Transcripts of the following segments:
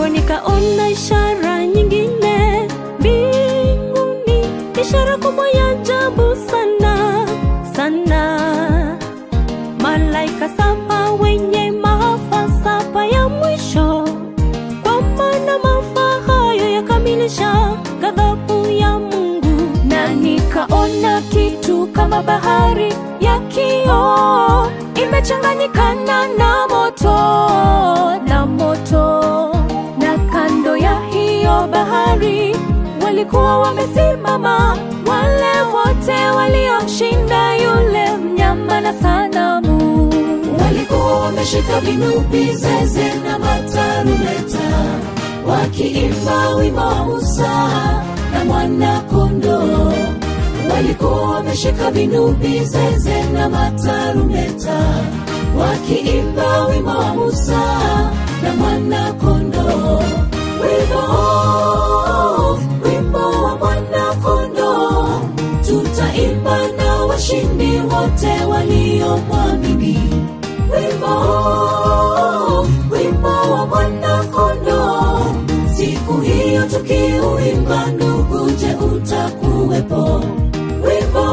ndipo nikaona ishara nyingine mbinguni, ishara kubwa ya ajabu sana sana, malaika saba wenye maafa saba ya mwisho, kwa maana maafa hayo yakamilisha ghadhabu ya Mungu, na nikaona kitu kama bahari ya kioo imechanganyikana na moto na moto, na kando ya hiyo bahari walikuwa wamesimama wale wote waliomshinda yule mnyama na sanamu. walikuwa wameshika vinubi, zeze na matarumeta, wakiimba wimbo wa Musa na mwana kondoo. Walikuwa wameshika vinubi, zeze na matarumeta, wakiimba wimbo wa Musa na mwana kondoo. Wimbo, wimbo wa mwana kondoo, tutaimba na washindi wote waliomwamini wimbo wimbo wa mwana kondoo siku hiyo tukiuimba ndugu je utakuwepo wimbo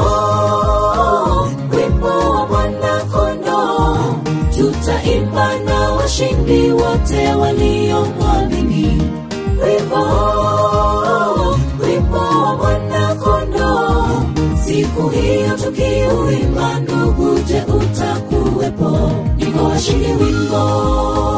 wimbo wa mwana kondoo tutaimba na washindi wote waliomwamini wimbo wimbo wa mwana kondoo siku hiyo tukiuimba ndugu je utakuwepo niko washindi wimbo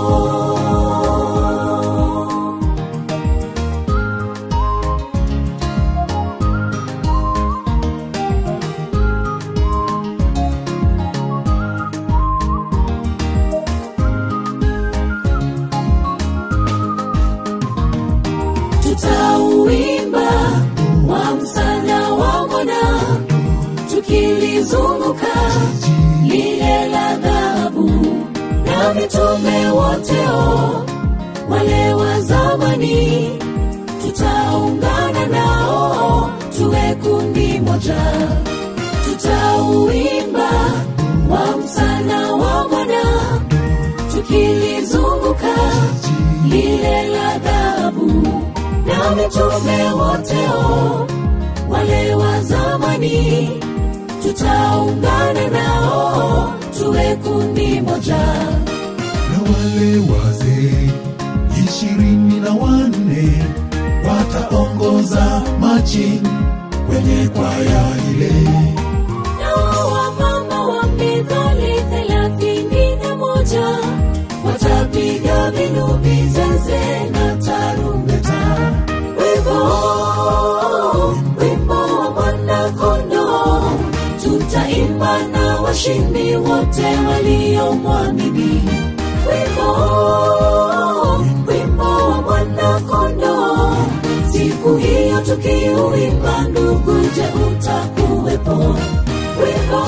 tutauimba wa msana wa mwana tukilizunguka lile la dhahabu na mitume woteo wale wa zamani tutaungana nao tuwe kundi moja tutauimba wa msana wa mwana tukilizunguka lile la dhahabu na mitume woteo wale wa zamani tutaungana nao tuwe kundi moja na wale wazee ishirini na wanne wataongoza machi kwenye kwaya ile nao wamama wa mithali thelathini na moja watapiga vinubi zeze na tarumbeta wimbo wimbo wa mwana kondoo tutaimba na washindi wote waliomwamini wimbo wimbo wa mwana kondoo siku hiyo tukiuimba ndugu je utakuwepo wimbo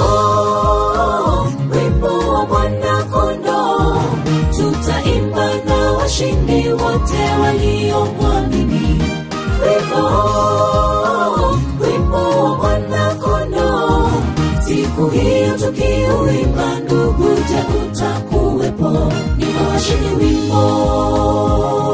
wimbo wa mwana kondoo tutaimba na washindi wote waliomwamini wimbo wimbo wa mwana kondoo siku hiyo tukiuimba ndugu je utakuwepo ni washindi wimbo